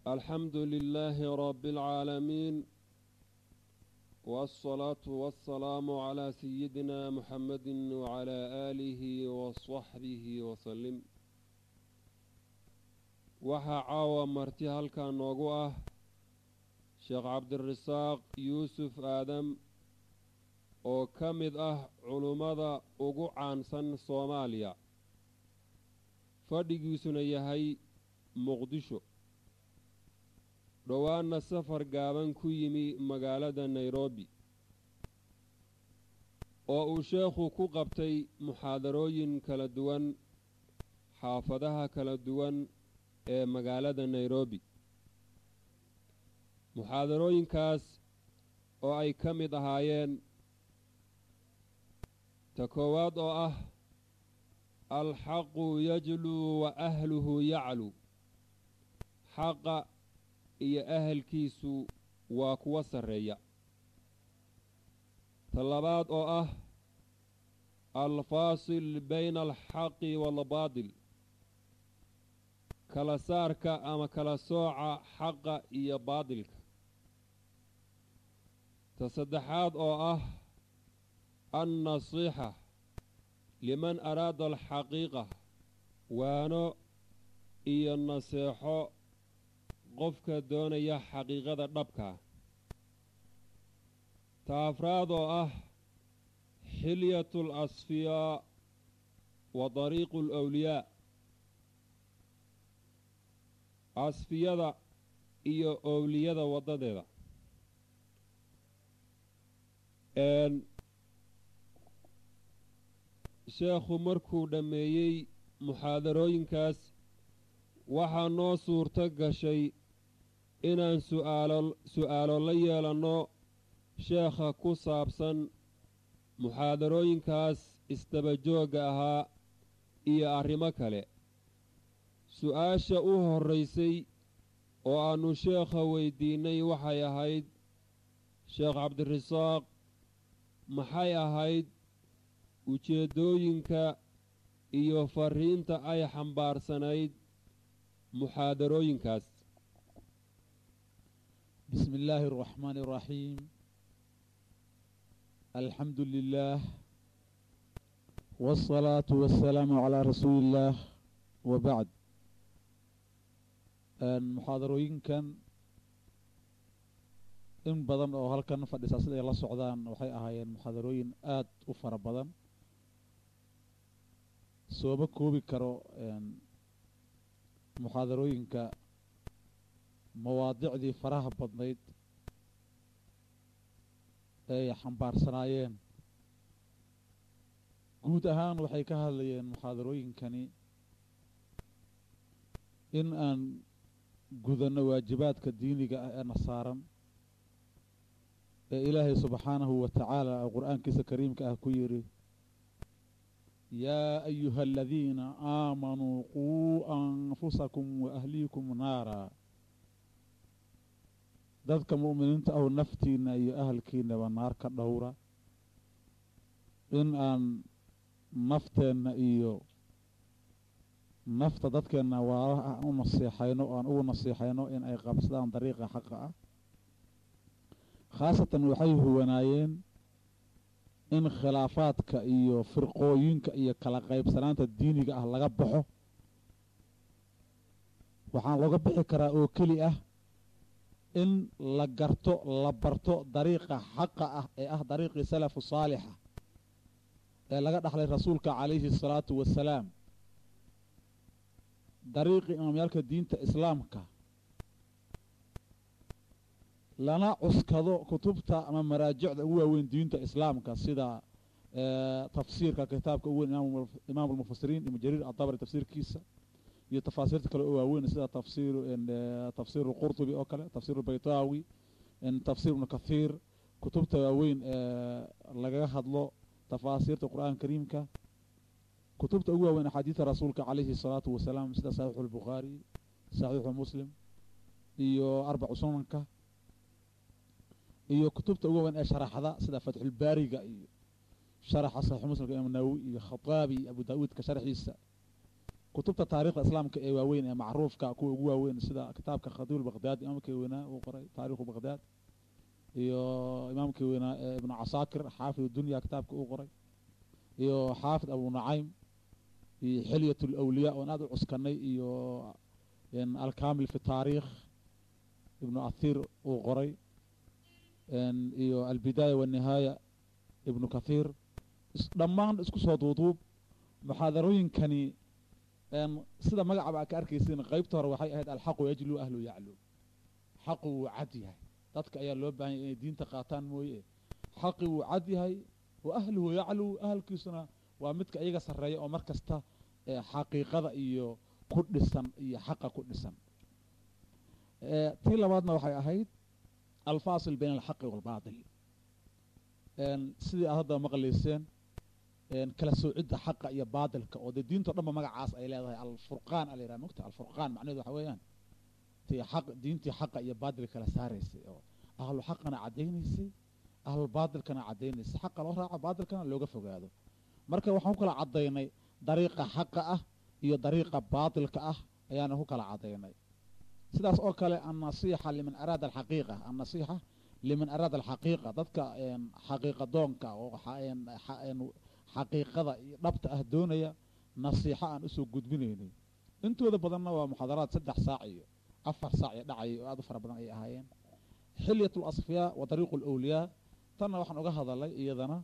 الحمد لله رب العالمين والصلاة والسلام على سيدنا محمد وعلى آله وصحبه وسلم waxaa caawa marti halkan noogu ah sheekh cabdirasaaq yuusuf aadam oo ka mid ah culummada ugu caansan soomaaliya fadhigiisuna yahay muqdisho dhowaanna safar gaaban ku yimi magaalada nairobi oo uu sheekhu ku qabtay muxaadarooyin kala duwan xaafadaha kala duwan ee magaalada nairobi muxaadarooyinkaas oo ay ka mid ahaayeen ta koowaad oo ah alxaqu yajluu wa ahluhu yaclu xaqa iyo ahalkiisu waa kuwa sarreeya ta labaad oo ah alfaasil bayna alxaqi waalbaadil kala saarka ama kala sooca xaqa iyo baadilka ta saddexaad oo ah annasiixa liman araada alxaqiiqa waano iyo naseexo qofka doonaya xaqiiqada dhabkaa ta afraad oo ah xilyatu alasfiyaa wa dariiqu alawliyaa asfiyada iyo owliyada waddadeeda sheekhu markuu dhammeeyey muxaadarooyinkaas waxaa noo suurto gashay inaan suaalo su'aalo la yeelanno sheekha ku saabsan muxaadarooyinkaas isdabajoogga ahaa iyo arrimo kale su-aasha u horraysay oo aannu sheekha weydiinnay waxay ahayd sheekh cabdirasaaq maxay ahayd ujeeddooyinka iyo farriinta ay xambaarsanayd muxaadarooyinkaas bismi illaahi araxmaani araxiim alxamdu lilaah waasalaatu wassalaamu calaa rasuuli illaah wa bacd muxaadarooyinkan in badan oo halkan fadhisaa sida ay la socdaan waxay ahaayeen muxaadarooyin aada u fara badan sooma koobi karo muxaadarooyinka mawaadicdii faraha badnayd ee ay xambaarsanaayeen guud ahaan waxay ka hadlayeen muxaadarooyinkani in aan gudanno waajibaadka diiniga ah ee na saaran ee ilaahay subxaanahu wa tacaala oo qur-aankiisa kariimka ah ku yidhi yaa ayuha aladiina aamanuu quu anfusakum wa ahliikum naara dadka mu'miniinta ahu naftiinna iyo ahalkiinaba naar ka dhowra in aan nafteenna iyo nafta dadkeenna waalaha u nasiixayno o aan ugu nasiixayno in ay qabsadaan dariiqa xaqa ah khaasatan waxay huwanaayeen in khilaafaadka iyo firqooyinka iyo kala qaybsanaanta diiniga ah laga baxo waxaan looga bixi karaa oo keli ah in la garto la barto dariiqa xaqa ah ee ah dariiqii salafu saalixa ee laga dhaxlay rasuulka calayhi asalaatu wasalaam dariiqii imaamyaalka diinta islaamka lana cuskado kutubta ama maraajicda ugu waaweyn diinta islaamka sida tafsiirka kitaabka ugu weyn imaam almufasiriin ibnu jariir adabri tafsiirkiisa iyo tafaasiirta kale oo waaweyn sida tafsir tafsir alqurtubi oo kale tafsir albaytaawi tafsir ibnu kathiir kutubta waaweyn ee lagaga hadlo tafaasiirta qur-aanka kariimka kutubta ugu waaweyn axaadiida rasuulka calayhi الsalaatu wasalaam sida saxiixu اlbukhaari saxiixu muslim iyo arbacu sunanka iyo kutubta ugu waaweyn ee sharaxda sida fatxulbaariga iyo sharaxa saxiixu muslimka imaam nawowi iyo khataabi iyo abu daawuudka sharxiisa kutubta taarikhda islaamka ee waaweyn ee macruufka kuwa ugu waaweyn sida kitaabka khadiib baqdaad imaamkii weynaa uu qoray taarikhu baqdaad iyo imaamkii weynaa ee ibnu casaakir xaafid dunya kitaabka uu qoray iyo xaafid abu nacaym iyo xilyat lawliyaa oon aada u cuskanay iyo alkamil fi taariikh ibnu athiir uu qoray iyo albidaaya wanihaaya ibnu kathiir dhammaan isku soo duuduub muxaadarooyinkani sida magacaba ka arkaysin qaybta hore waxay ahayd alxaqu yajlu ahlu yaclu xaqu wuu cad yahay dadka ayaa loo baahanya inay diinta qaataan mooye xaqi wuu cad yahay wa ahluhu yaclu ahalkiisuna waa midka iyaga sarreeya oo mar kasta xaqiiqada iyo ku dhisan iyo xaqa ku dhisan tii labaadna waxay ahayd alfaasil bayna alxaqi waalbaatil sidii aad hadda maqlayseen kala soocidda xaqa iyo baatilka oo dee diinto dhanba magacaas ay leedahay alfurqaan ala yiraha mogta alfurqaan macnaheedu waxa weeyaan tii xaq diintii xaqa iyo baatilka kala saaraysay oo ahlu xaqana caddaynaysay ahlu baatilkana caddaynaysay xaqa loo raaco baatilkana looga fogaado marka waxaan ku kala caddaynay dariiqa xaqa ah iyo dariiqa baatilka ah ayaana ku kala caddaynay sidaas oo kale annasiixa liman araada alxaqiiqa annasiixa liman araada alxaqiiqa dadka xaqiiqa doonka oo xaqiiqada iyo dhabta ah doonaya nasiixo aan usoo gudbinaynay intooda badanna waa muxaadaraad saddex saac iyo afar saac iyo dhacaya oo aad u fara badan ay ahaayeen xilyat alasfiyaa wa dariiqu alawliyaa tanna waxaan uga hadalay iyadana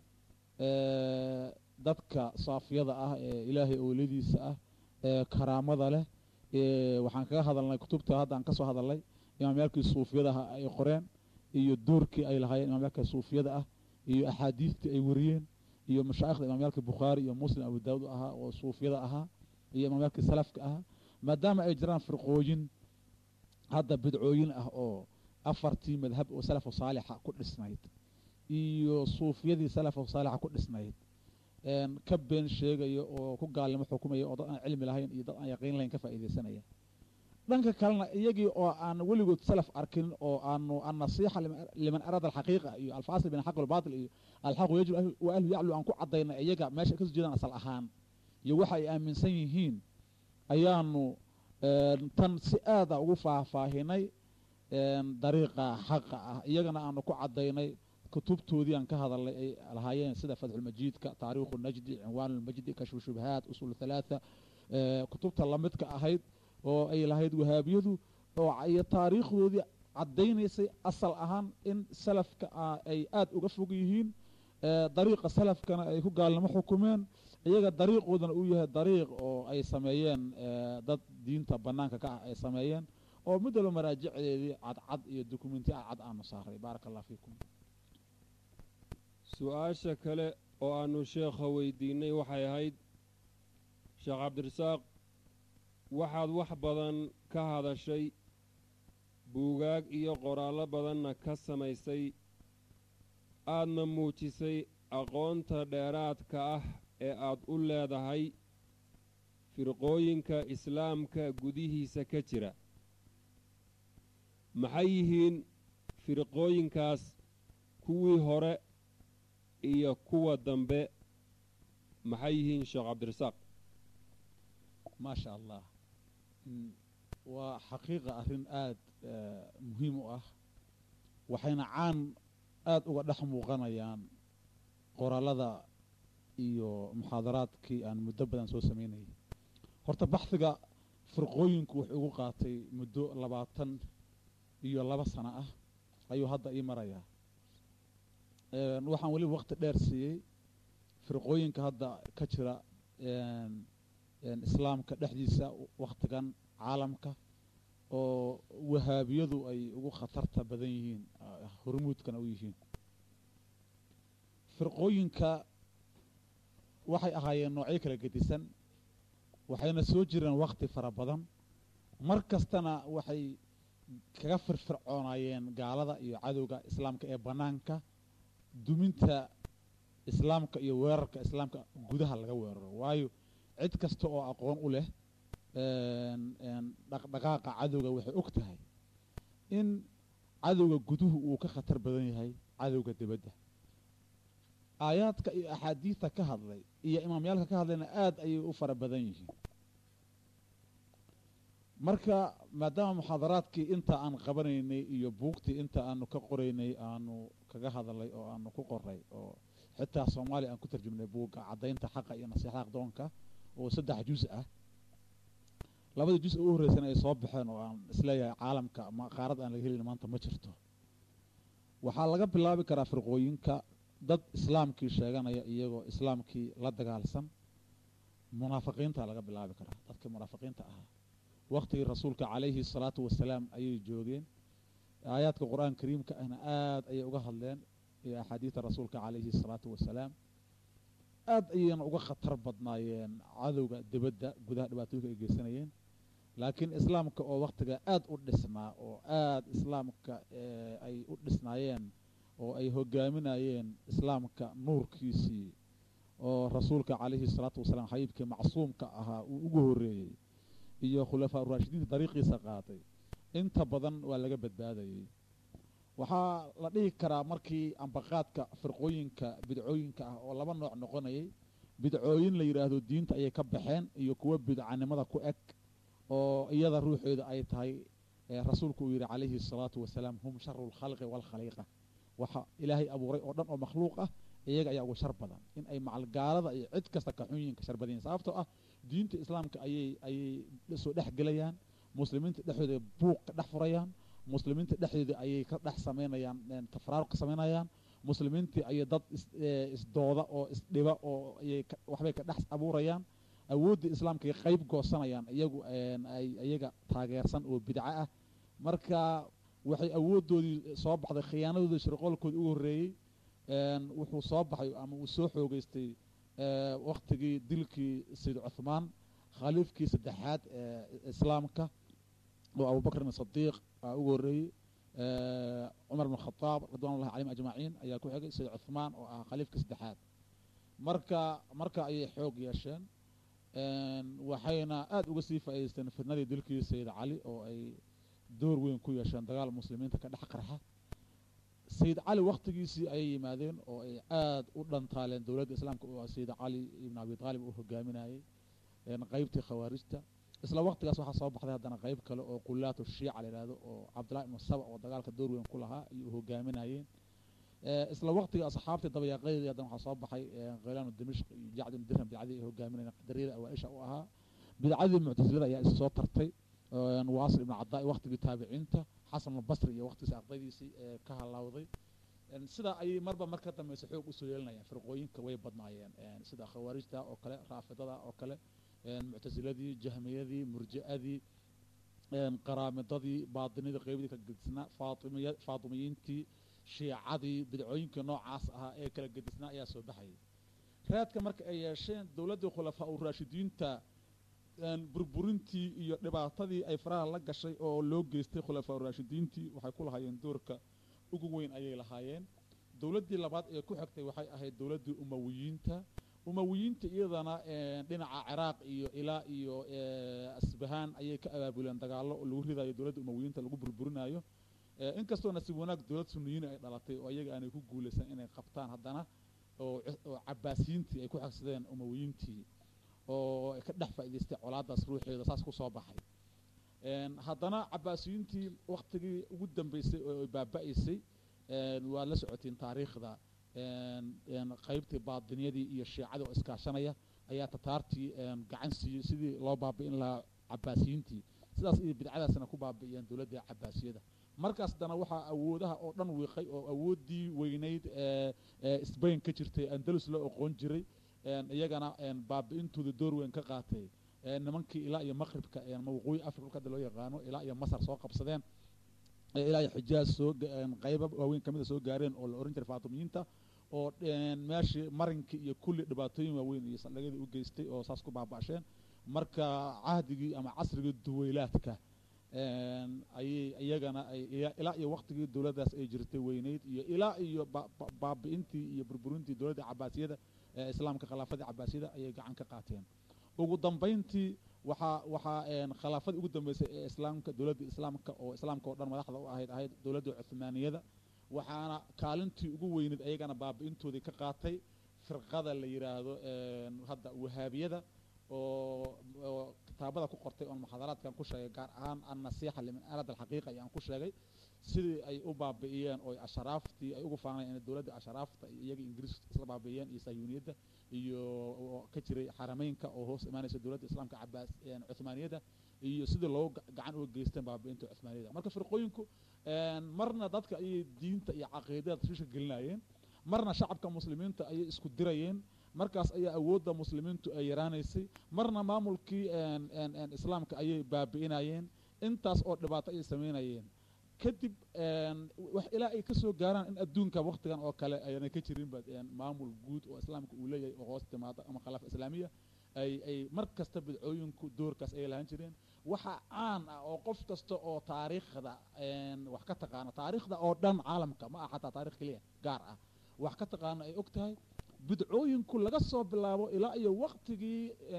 dadka saafiyada ah ee ilaahay owliyadiisa ah ee karaamada leh waxaan kaga hadalnay kutubta hadda aan ka soo hadalnay imaamyaalkii suufiyadaha ay qoreen iyo doorkii ay lahaayeen imaamyaalka suufiyada ah iyo axaadiistii ay wariyeen iyo mashaayikhda imaamyaalkii bukhaari iyo muslim abu daawud ahaa oo suufiyada ahaa iyo imaamyaalkii salafka ahaa maadaama ay jiraan firqooyin hadda bidcooyin ah oo afartii madhab oo salafu saalixa ku dhisnayd iyo suufiyadii salafu saalixa ku dhisnayd ka been sheegaya oo ku gaalnimo xukumaya oo dad aan cilmi lahayn iyo dad aan yaqiin lahayn ka faa'iidaysanaya dhanka kalena iyagii oo aan weligood salaf arkin oo aanu annasiixa liman araada alxaqiiqa iyo alfaasil bin alxaq walbaatil iyo alxaqu yajlu wa ahlu yaclu aan ku caddaynay iyaga meesha kasoo jeedaan asal ahaan iyo waxa ay aaminsan yihiin ayaanu tan si aada ugu faahfaahinay dariiqa xaqa ah iyagana aanu ku caddaynay kutubtoodii aan ka hadalnay ay lahaayeen sida fatxulmajiidka taariikhu najdi cinwaanulmajdi kashfu shubahaat usul halaatha kutubta lamidka ahayd oo ay lahayd wahaabiyadu oo iyo taariikhdoodii caddaynaysay asal ahaan in salafka ay aada uga fog yihiin dariiqa salafkana ay ku gaalnimo xukumeen iyaga dariiqoodana uu yahay dariiq oo ay sameeyeen dad diinta bannaanka ka ah ay sameeyeen oo mid walba maraajicdeedii cadcad iyo dukumenti cadcad aanu saaray baaraka allah fiikum su-aasha kale oo aannu sheekha weydiinnay waxay ahayd sheekh cabdirasaaq waxaad wax badan ka hadashay buugaag iyo qoraallo badanna ka samaysay aadna muujisay aqoonta dheeraadka ah ee aad u leedahay firqooyinka islaamka gudihiisa ka jira maxay yihiin firqooyinkaas kuwii hore iyo kuwa dambe maxay yihiin sheekh cabdirasaaq maa sha allah waa xaqiiqa arrin aada muhiim u ah waxayna caan aada uga dhex muuqanayaan qoraalada iyo muxaadaraadkii aan muddo badan soo samaynayay horta baxhiga firqooyinku wuxuu igu qaatay muddo labaatan iyo laba sano ah ayuu hadda ii marayaa waxaan weliba waqti dheer siiyey firqooyinka hadda ka jira islaamka dhexdiisa wakhtigan caalamka oo wahaabiyadu ay ugu khatarta badan yihiin hormuudkana u yihiin firqooyinka waxay ahaayeen noocyo kala gedisan waxayna soo jireen wakhti fara badan mar kastana waxay kaga firfircoonaayeen gaalada iyo cadowga islaamka ee bannaanka duminta islaamka iyo weerarka islaamka gudaha laga weeraro waayo cid kasta oo aqoon u leh dhaqdhaqaaqa cadowga waxay og tahay in cadowga guduhu uu ka khatar badan yahay cadowga dibadda aayaadka iyo axaadiidta ka hadlay iyo imaamyaalka ka hadlayna aada ayay u fara badan yihiin marka maadaama muxaadaraadkii inta aan qabanaynay iyo buugtii inta aanu ka qoraynay aanu kaga hadalay oo aanu ku qoray oo xitaa soomaaliya aan ku tarjumnay buugga caddaynta xaqa iyo nasiixada aqdoonka oo saddex juz ah labada juz ugu horreysana ay soo baxeen oo aan isleeyahay caalamka ama qaarad aan laga helin maanta ma jirto waxaa laga bilaabi karaa firqooyinka dad islaamkii sheeganaya iyagoo islaamkii la dagaalsan munaafiqiinta laga bilaabi karaa dadkii munaafiqiinta ahaa waktigii rasuulka calayhi salaatu wasalaam ayay joogeen aayaadka qur-aan kariimka ahna aada ayay uga hadleen iyo axaadiida rasuulka calayhi salaatu wasalaam aada ayayna uga khatar badnaayeen cadowga dibadda gudaha dhibaatooyinka ay geysanayeen laakiin islaamka oo waktiga aada u dhisnaa oo aada islaamka ay u dhisnaayeen oo ay hogaaminayeen islaamka nuurkiisii oo rasuulka calayhi salaatu wasalaam xabiibkii macsuumka ahaa uu ugu horreeyey iyo khulafaa uraashidiinta dariiqiisa qaaday inta badan waa laga badbaadayey waxaa la dhihi karaa markii ambaqaadka firqooyinka bidcooyinka ah oo laba nooc noqonayay bidcooyin la yidhaahdo diinta ayay ka baxeen iyo kuwo bidcanimada ku eg oo iyada ruuxeeda ay tahay rasuulku uu yidhi calayhi الsalaatu wasalaam hum sharu اlkhalqi wاlkhaliiqa waxa ilaahay abuuray oo dhan oo makhluuq ah iyaga ayaa ugu shar badan in ay macalgaalada iyo cid kasta kaxunyinka shar badan yihin sababtoo ah diinta islaamka ayay ayay soo dhex gelayaan muslimiinta dhexdooda buuq ka dhex furayaan muslimiinta dhexdooda ayay ka dhex samaynayaan tafraaruq ka samaynayaan muslimiintii ayay dad isdooda oo isdhiba oo ayay waxbay ka dhex abuurayaan awooddii islaamka ay qayb goosanayaan iyagu ay iyaga taageersan oo bidco ah marka waxay awooddoodii soo baxday khiyaanadoodii shirqoolkoodii ugu horreeyey wuxuu soo baxay ama uu soo xoogeystay waktigii dilkii sayid cuthmaan khaliifkii saddexaad ee islaamka oo abubakrin sadiiq aa ugu horreeyey cumar bn khadaab ridwan ullahi calayhim ajmaciin ayaa ku xigay sayid cuthmaan oo ah khaliifkii saddexaad marka marka ayay xoog yeesheen waxayna aada uga sii faa'idaysteen fitnadii dilkii sayid cali oo ay door weyn ku yeesheen dagaal muslimiinta ka dhex qarxa sayid cali waktigiisii ayay yimaadeen oo ay aada u dhantaaleen dowladda islaamka oo sayid cali ibn abi taalib uu hogaaminayey qeybtii khawaarijta isla waktigaas waxaa soo baxday haddana qeyb kale oo qulaatu shiica la yidhahdo oo cabdillahi ibnu saba oo dagaalka door weyn ku lahaa ayuu hogaaminayeen isla waktiga asxaabtii dabayaaqadeedii haddana waxaa soo baxay khaylaanu dimishq iyo jacd ibnu dirham bidcadii ay hogaaminayeen qadariyada awaaisha u ahaa bidcadii muctasilada ayaa is soo tartay waasil ibnu cadaa waktigii taabiciinta xasan albasri iyo waktigiisi ardaydiisii ee ka halawday sidaa ayay marba mar ka dambaysa xoog usoo yeelinayaan firqooyinka way badnaayeen sida khawaarijta oo kale raafidada oo kale muctasiladii jahmiyadii murji'adii qaraamidadii baatinidii qeybadii ka gedisnaa faatimiya faatimiyiintii shiicadii bidcooyinkii noocaas ahaa ee kala gedisnaa ayaa soo baxayay raadka marka ay yeesheen dowladdii khulafaa u raashidiinta burburintii iyo dhibaatadii ay faraha la gashay oo loo geystay khulafaa uraashidiintii waxay ku lahaayeen doorka ugu weyn ayay lahaayeen dowladdii labaad ee ku xigtay waxay ahayd dowladdii umawiyiinta umawiyiinta iyadana dhinaca ciraaq iyo ilaa iyo asbahaan ayay ka abaabuleen dagaallo oo lagu ridayo dowladda umawiyiinta lagu burburinayo inkastoo nasiib wanaag dowlad suniyiin ay dhalatay oo iyaga aanay ku guulaysan inay qabtaan haddana oo cabaasiyiintii ay ku xigsadeen umawiyiintii oo ka dhex faa'idaystay colaadaas ruuxeeda saas ku soo baxay haddana cabaasiyiintii waktigii ugu dambeysay oo baaba'aysay waad la socotiin taariikhda qaybtii baadiniyadii iyo shiicadii oo iskaashanaya ayaa tataartii gacan siiyey sidii loo baabi'in lahaa cabaasiyiintii sidaas iyo bidcadaasna ku baabi'iyeen dowladda cabaasiyada markaas haddana waxaa awoodaha oo dhan wiiqay oo awooddii weynayd ee sbain ka jirtay andalus loo oqoon jiray iyagana baabi'intooda door weyn ka qaatay nimankii ilaa iyo maqribka waqooyi africa dhulka hadda loo yaqaano ilaa iyo masar soo qabsadeen ilaa iyo xijaaz soo qayba waaweyn kamida soo gaareen oo la ohan jiray faatimiyiinta oo meeshii marinkii iyo kulli dhibaatooyin waaweyn iyo saldhigyadii u geystay oo saas ku baaba'sheen marka cahdigii ama casrigii duweylaadka ayay iyagana ay ilaa iyo waktigii dowladdaas ay jirtay weyneyd iyo ilaa iyo baabi'intii iyo burburintii dowladda cabaasiyada ee islaamka khilaafadii cabaasiyada ayay gacan ka qaateen ugu dambayntii waxaa waxaa khilaafadii ugu dambeysay ee islaamka dowladda islaamka oo islaamka oo dhan madaxda u ahayd ahayd dowladda cuhmaaniyada waxaana kaalintii ugu weyneyd ayagana baabi'intoodii ka qaatay firqada la yidhaahdo hadda wahaabiyada oo kitaabada ku qortay oon muxaadaraadkan ku sheegay gaar ahaan annasiixa liman aalad alxaqiiqa ayaan ku sheegay sidii ay u baabi'iyeen oo asharaaftii ay ugu faanayeen in dowladda asharaafta iyo iyagii ingiriis isla baabi'iyeen iyo sayuuniyadda iyo oo ka jiray xarameynka oo hoos imaanaysa dowladda islaamka cabaas cuhmaaniyadda iyo sidii loo gacan uga geysteen baabi'inta cuhmaaniyadda marka firqooyinku marna dadka ayay diinta iyo caqiidada tashwiishka gelinayeen marna shacabka muslimiinta ayay isku dirayeen markaas ayaa awoodda muslimiintu ay yaraanaysay marna maamulkii islaamka ayay baabi'inayeen intaas oo dhibaato ayay samaynayeen kadib wax ilaa ay ka soo gaaraan in adduunka waktigan oo kale ayna ka jirinba maamul guud oo islaamka uu leeyahay oo hoos timaada ama khilaafa islaamiya ay ay mar kasta bidcooyinku doorkaas ayay lahaan jireen waxa caan ah oo qof kasta oo taariikhda wax ka taqaana taariikhda oo dhan caalamka ma aha xataa taarikh keliya gaar ah wax ka taqaana ay og tahay bidcooyinku laga soo bilaabo ilaa iyo waktigii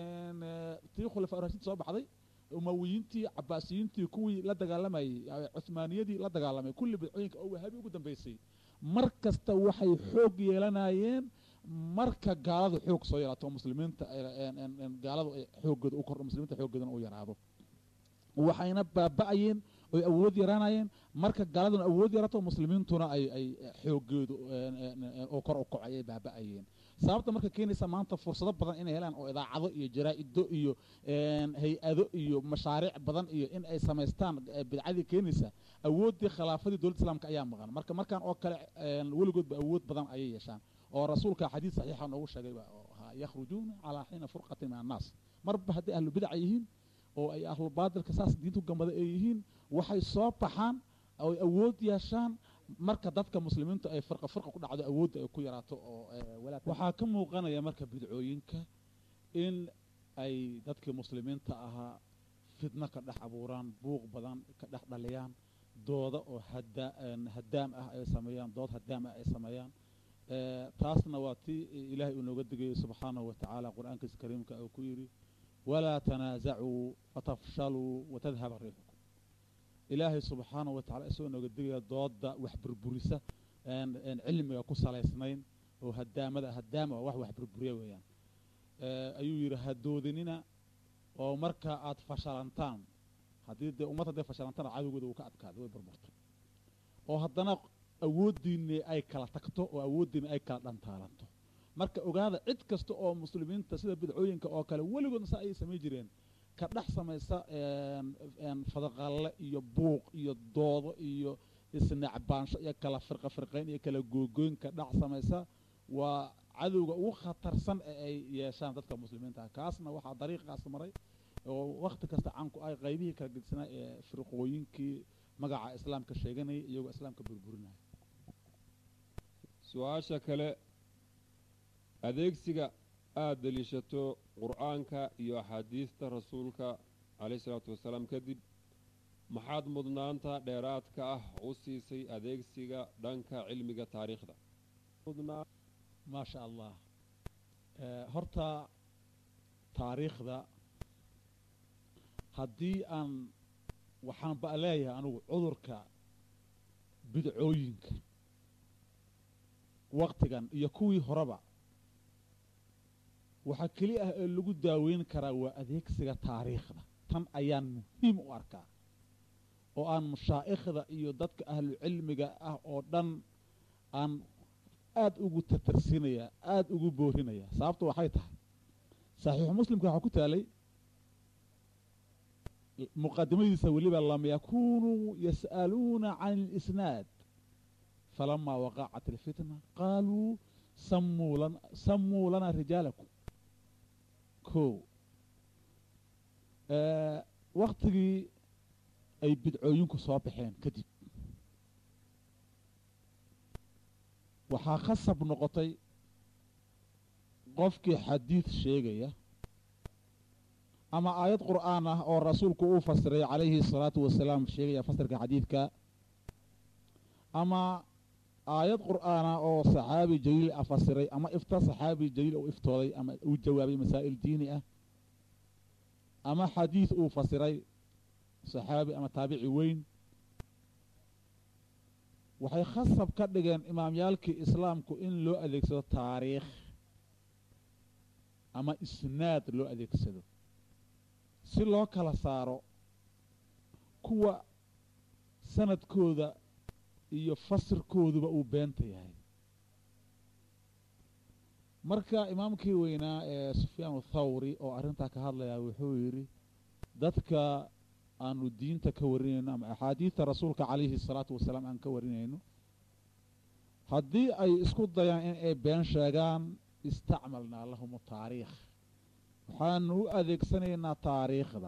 tii khulafaa rashiid soo baxday umawiyiintii cabaasiyiintii kuwii la dagaalamayey cuhmaaniyadii la dagaalamay kulli bidcooyinka oo wahabi ugu dambeysay mar kasta waxay xoog yeelanayeen marka gaaladu xoog soo yaraato muslimiinta gaaladu ay xoogooda u kordho muslimiinta xooggoodana u yaraado waxayna baaba'ayeen oy awood yaraanayeen marka gaaladuna awood yaraato muslimiintuna ay ay xoogoodu oo kor u kaco ayay baaba'ayeen sababta marka keenaysa maanta fursado badan inay helaan oo idaacado iyo jaraa-ido iyo hay-ado iyo mashaariic badan iyo in ay samaystaan bidcadii keenaysa awooddii khilaafadii dowladda islaamka ayaa maqan marka markaan oo kale weligoodba awood badan ayay yeeshaan oo rasuulka xadiid saxiixa noogu sheegay yakhrujuuna calaa xiina furqatin min annaas marba hadday ahlu bidaca yihiin oo ay ahlu baatilka saas diintu gambada ay yihiin waxay soo baxaan oy awood yeeshaan marka dadka muslimiintu ay firqa firqa ku dhacdo awoodda ay ku yaraato oo waxaa ka muuqanaya marka bidcooyinka in ay dadkii muslimiinta ahaa fitno ka dhex abuuraan buuq badan ka dhex dhaliyaan dooda oo hada hadaam ah ay sameeyaan dood hadaam ah ay sameeyaan taasna waa tii ilaahay uu nooga digayay subxaanahu watacaala qur-aankiisa kariimka uu ku yidhi walaa tanaasacuu fatafshaluu watadhaba riixukum ilaahay subxaanahu watacala isagoo nooga digaya dooda wax burburisa cilmiga ku salaysnayn oo hadaamada hadaama wax wax burburiya weeyaan ayuu yidhi hadoodinina oo marka aad fashalantaan haddii dee ummad hadday fashalantaan cadowgooda uu ka adkaaday way burburtay oo haddana awooddiinni ay kala tagto oo awooddiinni ay kala dhantaalanto marka ogaada cid kasta oo muslimiinta sida bidcooyinka oo kale weligoodna saa ayay samayn jireen ka dhex samaysa fadaqalle iyo buuq iyo doodo iyo isnacbaansho iyo kala firqa firqayn iyo kala googooyn ka dhex samaysa waa cadowga ugu khatarsan ee ay yeeshaan dadka muslimiinta ah kaasna waxaa dariiqaas maray oo wakti kasta canku ay qaybihii kala gedsanaa ee firqooyinkii magaca islaamka sheeganayay iyagoo islaamka burburinaya su-aasha kale adeegsiga aada deliishato qur-aanka iyo axaadiista rasuulka calayh isalaatu wasalaam kadib maxaad mudnaanta dheeraadka ah u siisay adeegsiga dhanka cilmiga taariikhda maa sha allah horta taariikhda haddii aan waxaan ba leeyahay anugu cudurka bidcooyinka waktigan iyo kuwii horeba waxaa keli ah ee lagu daaweyn karaa waa adeegsiga taariikhda tan ayaan muhiim u arkaa oo aan mashaa'ikhda iyo dadka ahlu cilmiga ah oo dhan aan aada ugu tatarsinaya aada ugu boorinaya sababtu waxay tahay saxiixu muslimka waxaa ku taalay muqadimadiisa weliba lam yakunuu yas'aluuna can اlisnaad falamaa waqacat alfitna qaaluu samuu lan samuu lana rijaalakum ko waktigii ay bidcooyinku soo baxeen kadib waxaa khasab noqotay qofkii xadiid sheegaya ama aayad qur'aan ah oo rasuulku uu fasiray calayhi الsalaatu wasalaam sheegaya fasirka xadiidka ama aayad qur'aana oo saxaabi jaliil ah fasiray ama ifta saxaabi jaliil uu iftooday ama uu jawaabay masaa'il diini ah ama xadiid uu fasiray saxaabi ama taabici weyn waxay khasab ka dhigeen imaamyaalkii islaamku in loo adeegsado taariikh ama isnaad loo adeegsado si loo kala saaro kuwa sanadkooda iyo fasirkooduba uu beenta yahay marka imaamkii weynaa ee sufyaan thawri oo arrintaa ka hadlayaa wuxuu yidhi dadka aanu diinta ka warinayno ama axaadiidta rasuulka calayhi salaatu wasalaam aan ka warinayno haddii ay isku dayaan in ay been sheegaan istacmalnaa lahum taariikh waxaanu u adeegsanaynaa taariikhda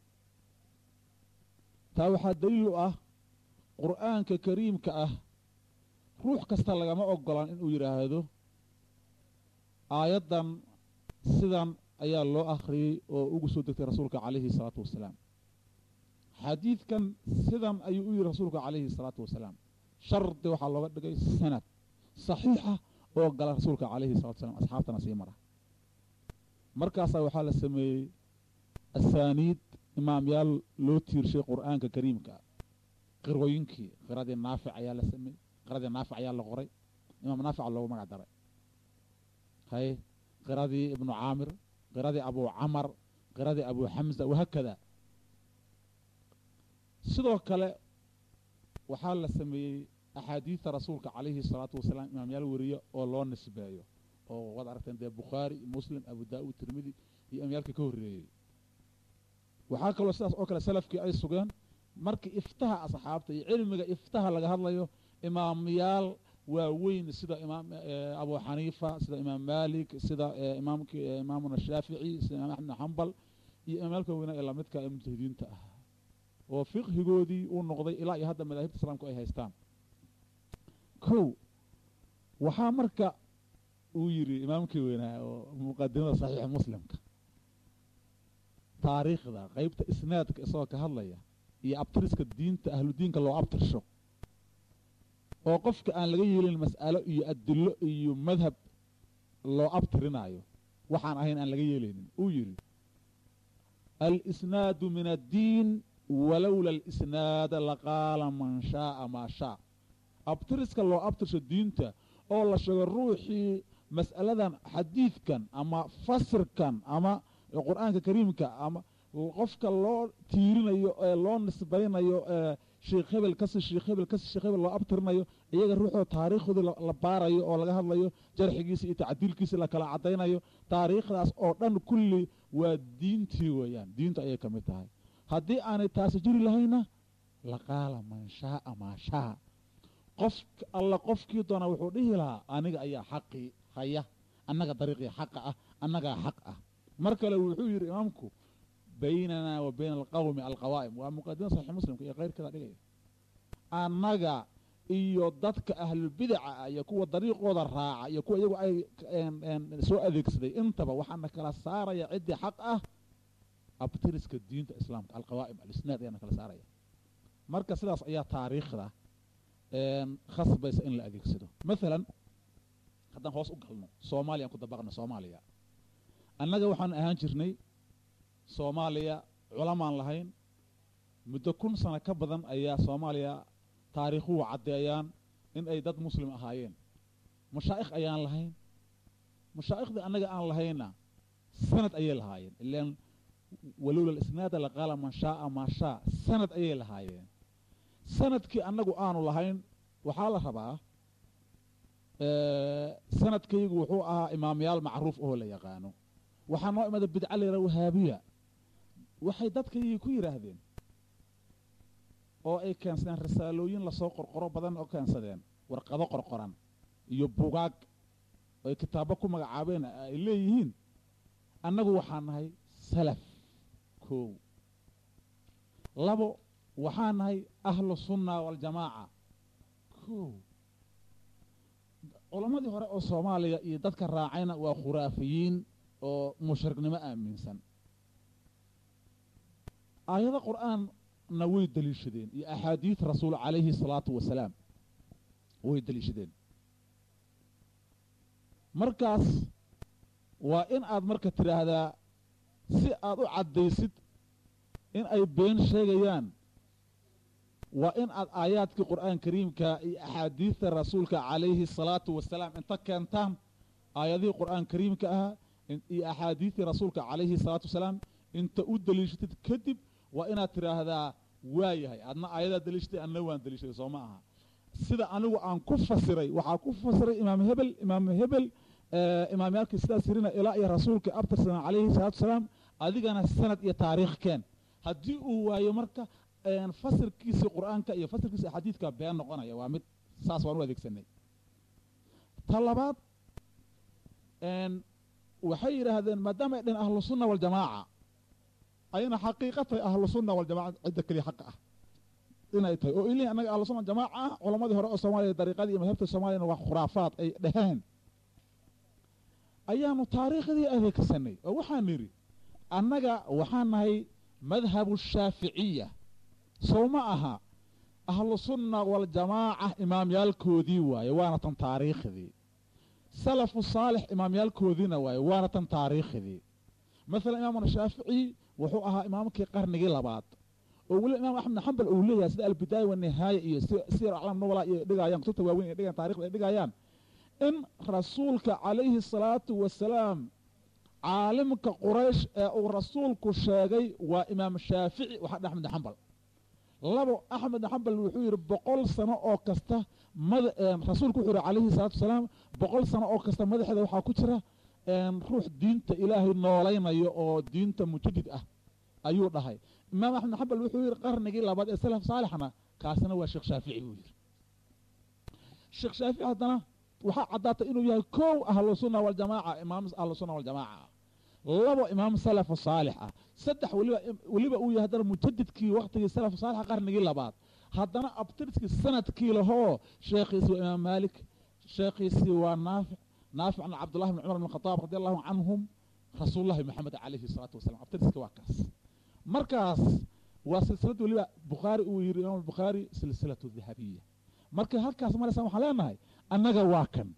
taa waxaa daliil u ah qur'aanka kariimka ah ruux kasta lagama ogolaan inuu yidhaahdo aayaddan sidan ayaa loo akhriyey oo ugu soo degtay rasuulka calayhi salaatu wasalaam xadiidkan sidan ayuu u yidhi rasuulka calayhi salaatu wasalaam shardi waxaa looga dhigay sanad saxiixa oo gala rasuulka calayhi salatu wasalaam asxaabtana sii mara markaasaa waxaa la sameeyey asaaniid imaamyaal loo tiirshay qur'aanka kariimka qirooyinkii qiradii naafic ayaa la sameeyey qiradii naafic ayaa la qoray imaam naafica loogu magac daray hay qiradii ibnu caamir qiradii abu camar qiradii abu xamza wahaakada sidoo kale waxaa la sameeyey axaadiidta rasuulka calayhi salaatu wasalaam imaamyaal weriye oo loo nisbeeyo oo waad aragteen dee bukhaari muslim abu daa'uud tirmidi iyo imaamyaalkii ka horreeyey waxaa kaloo sidaas oo kale salafkii ay sugeen markii iftaha asxaabta iyo cilmiga iftaha laga hadlayo imaamyaal waaweyn sida imaam abu xaniifa sida imaam malik sida imaamki imaamuna shaafici sida imaam axmed xambal iyo imaamyaalka weynaa ee lamidka ee mujtahidiinta ah oo fiqhigoodii uu noqday ilaa iyo hadda madaahibta islaamku ay haystaan kow waxaa marka uu yidhi imaamkii weynaa oo muqadimada saxiixa muslimka taariikhda qeybta isnaadka isagoo ka hadlaya iyo abtiriska diinta ahludiinka loo abtirsho oo qofka aan laga yeelin mas'alo iyo adillo iyo madhab loo abtirinaayo waxaan ahayn aan laga yeelaynin uu yidhi alisnaadu min addiin walowla alisnaada laqaala man shaaa maa shaa abtiriska loo abtirsho diinta oo la sheego ruuxii mas'aladan xadiidkan ama fasirkan ama qur'aanka kariimka ama qofka loo tiirinayo ee loo nisbaynayo sheekh hebel kasi sheekh hebel kasi sheekh hebel loo abtirinayo iyaga ruuxoo taariikhdoodii la baarayo oo laga hadlayo jarxigiisa iyo tacdiilkiisa la kala caddaynayo taariikhdaas oo dhan kulli waa diintii weeyaan diintu ayay ka mid tahay haddii aanay taasi jiri lahayna laqaala man shaaa maa shaa qof alla qofkii doona wuxuu dhihi lahaa aniga ayaa xaqii haya annaga dariiqii xaqa ah annagaa xaq ah mar kale wuxuu yidhi imaamku baynanaa wa bayna alqawmi alqawaa'im waa muqadima saxiix muslimka iyo keyrkeeda dhigaya annaga iyo dadka ahlubidaca ah iyo kuwa dariiqooda raaca iyo kuwa iyagu ay soo adeegsaday intaba waxaana kala saaraya ciddii xaq ah abtiriska diinta islaamka alqawaa'im alisnaad ayaana kala saaraya marka sidaas ayaa taariikhda khasbaysa in la adeegsado maalan haddaan hoos u galno soomaaliya aan ku dabaqno soomaaliya annaga waxaan ahaan jirnay soomaaliya culamaan lahayn muddo kun sano ka badan ayaa soomaaliya taariikhuhu caddeeyaan in ay dad muslim ahaayeen mashaa'ikh ayaan lahayn mashaaikhdii annaga aan lahayna sanad ayay lahaayeen ilaan walowla alisnaada laqaala man shaaa maa shaa sanad ayay lahaayeen sanadkii annagu aanu lahayn waxaa la rabaa sanadkaygu wuxuu ahaa imaamyaal macruuf oo la yaqaano waxaa noo imada bidca layidhaha wahaabiya waxay dadkaygii ku yidhaahdeen oo ay keensadeen risaalooyin lasoo qorqoro badan oo keensadeen warqado qorqoran iyo bugaag oo ay kitaabo ku magacaabeen ay leeyihiin annagu waxaa nahay salaf koow labo waxaa nahay ahlu sunna waljamaaca koow culammadii hore oo soomaaliya iyo dadka raacayna waa khuraafiyiin oo mushriknimo aaminsan aayado qur'aanna way deliishadeen iyo axaadiid rasuul calayhi salaatu wasalaam way deliishadeen markaas waa in aad marka tidhaahdaa si aad u caddaysid in ay been sheegayaan waa in aad aayaadkii qur'aan kariimka iyo axaadiidta rasuulka calayhi salaatu wasalaam inta keentaan aayadihii qur'aan kariimka ahaa iyo axaadiidtii rasuulka calayhi salaatu wasalaam inta u daliishatid kadib waa inaad tidhaahdaa waa yahay adna ayadaa daliishatay adna waan daliishaday soo ma aha sida anigu aan ku fasiray waxaa ku fasiray imaam hebel imaam hebel imaamyaalkii sidaas yirina ilaa iyo rasuulka abtirsalam calayhi salaatu wasalaam adigana sanad iyo taariikh keen haddii uu waayo marka fasirkiisii qur'aanka iyo fasirkiisa xadiidka been noqonaya waa mid saas waan u adeegsanay ta labaad waxay yidhaahdeen maadaama ay dhaheen ahlu sunna waljamaaca ayna xaqiiqatay ahlu sunna waljamaca cidda keliya xaqa ah inay tahay oo ilih annaga ahlu sunna jamaaca ah culamadii hore oo soomaaliya dariiqadii iyo madhabta soomaaliyana waa khuraafaad ay dhaheen ayaanu taariikhdii adeegsanay oo waxaan nidhi annaga waxaan nahay madhabu shaaficiya sow ma aha ahlu sunna waljamaaca imaamyaalkoodii waaye waana tan taariikhdii salafu saalix imaamyaalkoodiina waaye waana tan taariikhdii masalan imaamuna shaafici wuxuu ahaa imaamkii qarnigii labaad oo weliba imaam axmed xambal uu leeyahay sida albidaaya wanihaaya iyo siyar aclaam nubala iyo dhigayaan kutubta waaweyn ay dhigayan taarikhda ay dhigayaan in rasuulka calayhi salaatu wasalaam caalimka quraysh ee uu rasuulku sheegay waa imaam shaafici waxa dhe axmed xambal labo axmed xambal wuxuu yidhi boqol sano oo kasta rasuulku wuxuu yihi calayhi salaatu wasalaam boqol sano oo kasta madaxeeda waxaa ku jira ruux diinta ilaahay noolaynayo oo diinta mujadid ah ayuu dhahay imaam axmed xambal wuxuu yidhi qarnigii labaad ee salaf saalixna kaasina waa sheekh shaafici buu yidhi sheekh shaafici haddana waxaa caddaatay inuu yahay kow ahlu sunna waljamaaca imaam ahlu sunna waljamaaca labo imaam salafu saalix ah saddex weliba weliba uu yahay haddana mujadidkii waktigii salafu saalixa qarnigii labaad haddana abtirskii sanadkii lahoo sheekhiisii waa imaam maalik sheekhiisii waa naafic naafic an cabdullahi bn cumar bn khataab radi allahu canhum rasuulullahi maxamed calayhi salaatu wasalam abtirska waa kaas markaas waa silsilad weliba bukhaari uu yidhi imaam bukhaari silsilatu dahabiya markay halkaas maraysaan waxaan leenahay annaga waa kan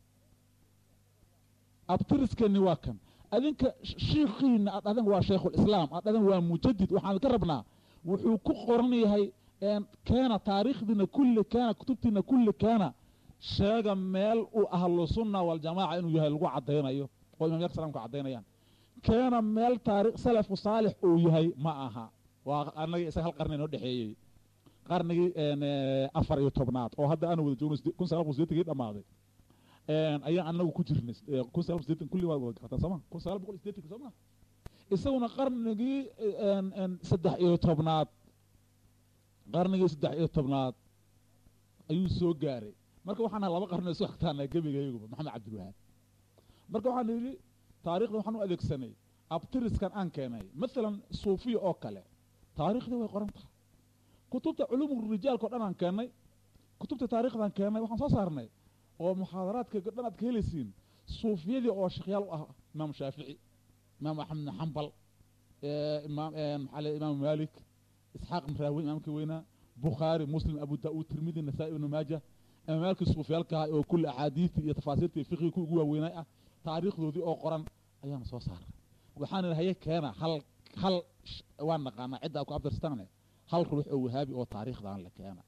abtiriskeeni waa kan adinka shiikhiina aad dhadan waa shaykhulislaam aad dhadan waa mujadid waxaan ka rabnaa wuxuu ku qoran yahay keena taariikhdiina kulli keena kutubtiina kulli keena sheega meel uu ahlu sunna waljamaaca inuu yahay lagu caddaynayo oo imamyaka salamka caddaynayaan keena meel taarikh salafu saalix uu yahay ma aha waa annaga isaga hal qarni inoo dhexeeyey qarnigii afar iyo tobnaad oo hadda aanu wada joogno kun sagaal boqol sideetankii dhammaaday ayaan anagu ku jirnay kun sagaal boqol sideetan kulli waad wada garataan sooma kun sagaal boqol sideetanki sooma isaguna qarnigii saddex iyo tobnaad qarnigii saddex iyo tobnaad ayuu soo gaaray marka waxaan nahay laba qarni isu xigtaana gebigayaguba maxamed cabdilwahaab marka waxaan yidhi taarikhda waxaan u adeegsanay abtiriskan aan keenay masalan suufiya oo kale taariikhdii way qoran tahay kutubta culuumu rijaalka o dhan aan keennay kutubta taarikhdan keennay waxaan soo saarnay oo muxaadaraadka dhan aad ka helaysiin suufiyadii oo shekhyaal u ah imaam shaafici imaam axmed bn xambal imaam maxaa le imaam maalik isxaaq mraawi imaamkii weynaa bukhaari muslim abu daa'uud tirmidi nasaa-i ibnu maaja imaamyaalkii suufiyaalka ah oo kulli axaadiistii iyo tafaasiirta iyo fiqhigii ku ugu waaweynay ah taariikhdoodii oo qoran ayaanu soo saaray waxaan idhi haye keena hal hal waan naqaanaa cidda ku abdirstaane hal ruux oo wahaabi oo taariikhdan la keena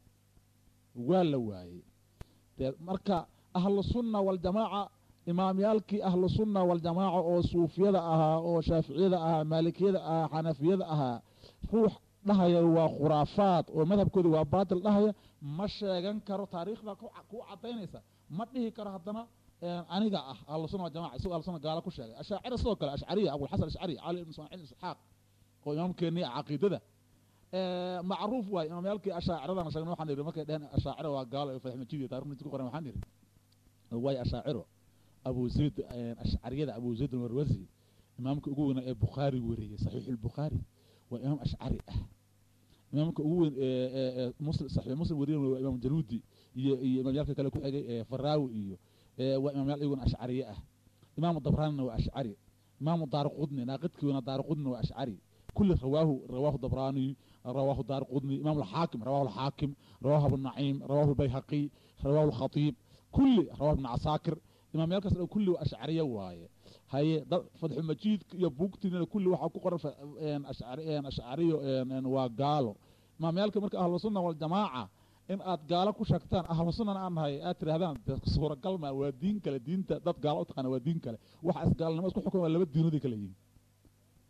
waa la waayey dee marka ahlu sunna waljamaaca imaamyaalkii ahlu sunna waljamaaca oo suufiyada ahaa oo shaaficiyada ahaa maalikiyada ahaa xanafiyada ahaa ruux dhahaya waa khuraafaad oo madhabkooda waa baatil dhahaya ma sheegan karo taariikhda ku cadaynaysa ma dhihi karo haddana aniga ah ahlu sunna waljamaca isagoo ahlu sunna gaala ku sheegay ashaacira sidoo kale ashcariya abulxasan ashcari cali ibn ismaaciil isxaaq oo imaamkeennii caqiidada macruuf waay imaamyaalkii ashaaciradana sheegna waxaan idhi markay dheheen ashaacira waa gaalo ee fadaxmajidiya taarikhda ku qoran waxaan idhi waay ashaaciro abu zayd ashcariyada abu zayd almarwasi imaamka ugu weynaa ee bukhaari wariyey saxiix albukhaari waa imaam ashcari ah imaamka ugu weyn ee muslim saxiix muslim wariyen waa imaam jaluudi iyo iyo imaamyaalka kale ku xigay ee faraawi iyo waa imaamyaal iyaguna ashcariye ah imaamu dabraanina waa ashcari imaamu daarqudni naaqidkii weynaa daarqudni waa ashcari كل رواه رواه الضبراني رواه دار قطني إمام الحاكم رواه الحاكم رواه ابو النعيم رواه البيهقي رواه الخطيب كل رواه ابن عساكر إمام يالكس كل أشعرية واي هاي فتح المجيد يبوكتين كل واحد كقرن أشعري أشعرية وقالوا إمام يالك مرك أهل السنة والجماعة in aad gaalo ku sheegtaan ahlu sunnana aan nahay aad tidhahdaan suuragal ma waa diin kale diinta dad gaalo u taqaana waa diin kale waxa isgaalnimo isku xukuma waa laba diinood ay kala yihiin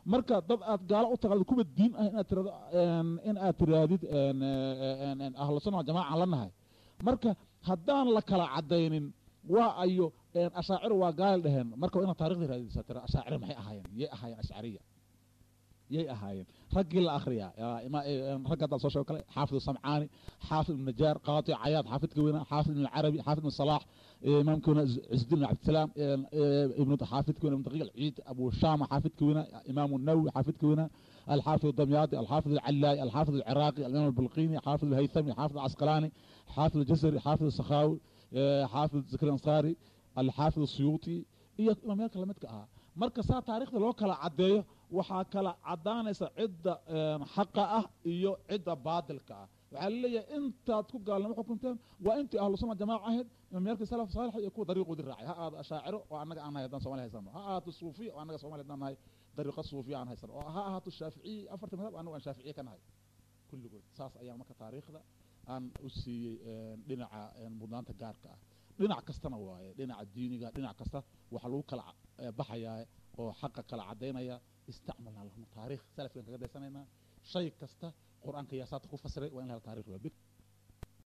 marka dad aad gaalo u taqaanid kuwa diin ah inaad tirado in aad tiraadid ahlu sunna jamaaca la nahay marka haddaan la kala cadaynin waa ayo ashaacir waa gaal dheheen marka waa inaad taarikhda raadisa tira ashaacir maxay ahaayeen yay ahaayeen ashcariya yay ahaayeen raggii la akhriyaa ragga haddaan soo sheego kale xaafid samcaani xaafid ibn najaar qaati cayaad xaafidka weyna xaafid ibn carabi xaafid ibn salaax imaamka weyna cizudin ibn cabdisalaam ibn xaafidka weyna ibn daqiiq alciid abu shama xaafidka weyna imaamu nawawi xaafidka weyna الحافظ الدمياطي الحافظ العلاي الحافظ العراقي الإمام البلقيني حافظ الهيثمي حافظ العسقلاني حافظ الجزري حافظ السخاوي حافظ ذكر الأنصاري الحافظ السيوطي iyo imaamyaalka lamidka ahaa marka saa taarikhda loo kala caddeeyo waxaa kala caddaanaysa cidda xaqa ah iyo cidda baadilka ah waxaa laleeyahay intaad ku gaalnimo xukunteen waa intii ahlu sunna jamaaca ahayd imaamyaalkii salaf saalix iyo kuwa dariiqoodii raacay ha aado ashaaciro oo annaga aan nahay haddaan somali haysano ha ahaato suufiya oo annaga somali haddaan nahay dariiqo suufiya aan haysano oo ha ahaato shaaficiyi afarta madhab annagu aan shaaficiye ka nahay kulligood saas ayaa marka taariikhda aan u siiyey dhinaca mudnaanta gaarka ah dhinac kastana waaye dhinaca diiniga dhinac kasta waxaa lagu kala baxayaa oo xaqa kala cadaynaya istacmalna lahum taarikh salafkan kaga daysanaynaa shay kasta qur-aanka yaasaata ku fasiray waa in la hela taarikh waa